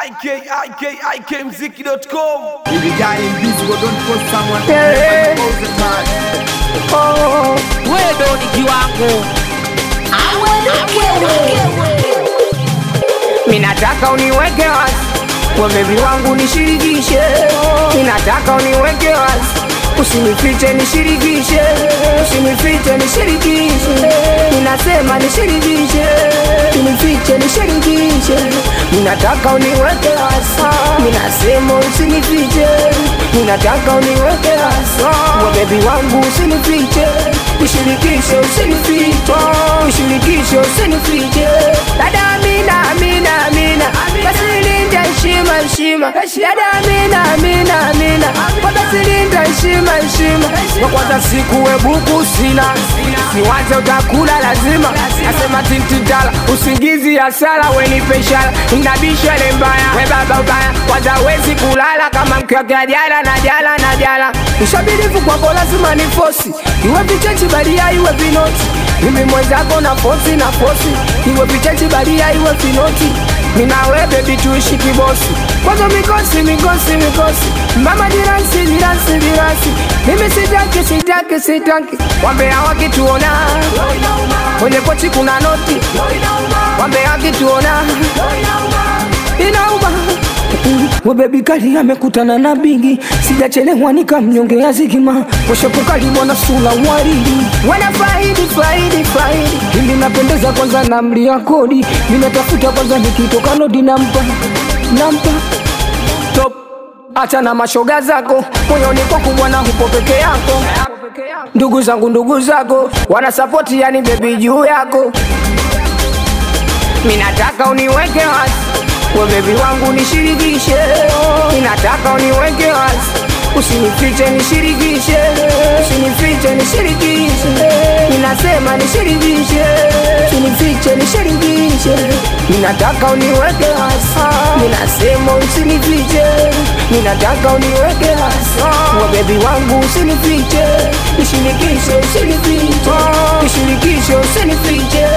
ikikmziki.com If the guy invisible, don't put someone Yeah. all the time. Oh, wewe ndo ni kiwango minataka uniweke wazi kwa bebi wangu nishirikishe, minataka uniweke wazi usinifiche nishirikishe, usinifiche nishirikishe, ninasema nishirikishe, usinifiche nishirikishe, minataka uniweke wazi, minasema usinifiche, minataka uniweke wazi kwa bebi wangu usinifiche, nishirikishe, usinifiche, nishirikishe, usinifiche, dada Amina, Amina, Amina, basi linda heshima, heshima, dada Amina, Amina, Amina, kwa basi linda heshima, heshima, kwa kwanza siku we buku sina, siwaze utakula lazima, nasema tintidala, usingizi hasara, we ni peshara, inabisha ile mbaya, we baba ubaya, kwanza wezi kulala kama mkiwakea jala na jala na jala, ushabirifu kwako lazima ni fosi, iwe vichechi balia, iwe vinoti mimi mwenzako na fosi na fosi, iwe vichechi balia, iwe vinoti minawe bebi tuishi kibosi, kwanza mikosi mikosi mikosi, mama diransi diransi diransi, mimi sitaki sitaki sitaki, wambea wakituona kwenye pochi kuna noti, wambea wakituona inauma we bebi kali amekutana na bigi, sijachelewa nikamnyongea zigima, washapukali bwana sula waridi, wana faidi faidi faidi, ili napendeza kwanza na mlia kodi, ninatafuta kwanza nikitoka nodi nampa nampa top acha na mashoga zako moyoni kwako bwana hupo peke yako ndugu zangu ndugu zako wanasapoti yani bebi juu yako minataka uniweke wazi we bebi wangu nishirikishe minataka uniweke wazi usinifiche nishirikishe usinifiche nishirikishe ninasema nishirikishe usinifiche nishirikishe ninataka uniweke wazi ninasema usinifiche ninataka uniweke wazi we bebi wangu usinifiche nishirikishe usinifiche nishirikishe usinifiche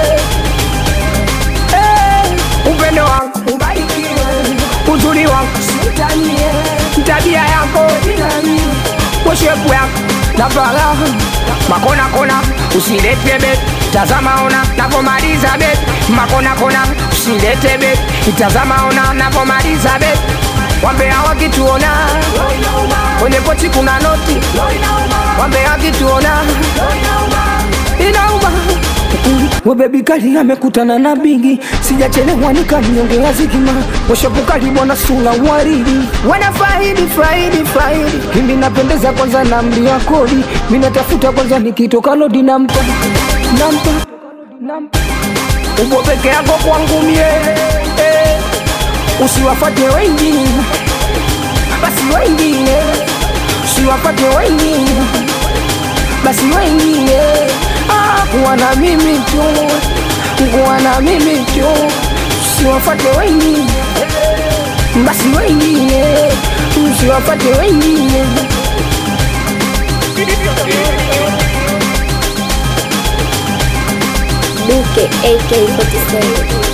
Eh, upendo wangu ubarikiwe, uzuri wangu sitanie, tabia yako inani, weshepu yako na faraha, makona kona usilete bet, tazama ona napomaliza bet, makona kona usilete bet, tazama ona napomaliza bet, wambea wakituona kwenye pochi kuna noti, wambea wakituona inauma we bebi kali amekutana na bigi, sijachelewa nikamnyongea zigima, washapukali bwana sula waridi, wana faidi faidi faidi, mimi napendeza kwanza na mlia kodi, mimi natafuta kwanza nikitoka lodi nampa nampa nampa upo peke yako kwangu mie eh, usiwafate wengine basi wengine usiwafate wengine basi wengine ah, kuwa na mimi tu, kuwa na mimi tu, usiwafate wengine, basi wengine, usiwafate wengine. Duke AK47